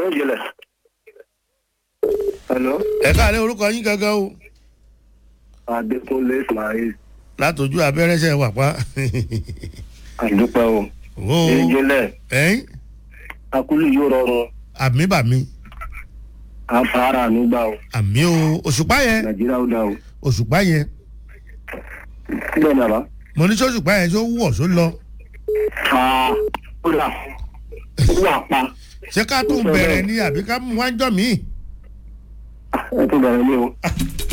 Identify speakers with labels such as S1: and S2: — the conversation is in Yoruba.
S1: Hello, ìjìnlẹ̀. Hello,
S2: ẹ káàlẹ́ orúkọ yín gangan o
S1: Adékúnlé Ismail.
S2: látọjú abẹ́rẹ́sẹ̀ wà pa.
S1: Àdúpẹ́ o.
S2: o
S1: Ìjìnlẹ̀,
S2: ẹ̀yìn
S1: akúlù yóò rọrùn.
S2: àmì bàmí
S1: Àfàrà mi gbà o.
S2: àmì o òṣùpá yẹn
S1: Nàìjíríà ó dá o.
S2: òṣùpá yẹn
S1: Bẹ́ẹ̀ ni àbá.
S2: mo ní sọ́ṣùpá yẹn tó wọ̀ tó lọ
S1: Fà ó dà. Ó wà pa.
S2: ṣé ká tún bẹ̀rẹ̀ ni àbí ká mú wájọ́ mi.
S1: Ẹ tó bẹ̀rẹ̀ ní o.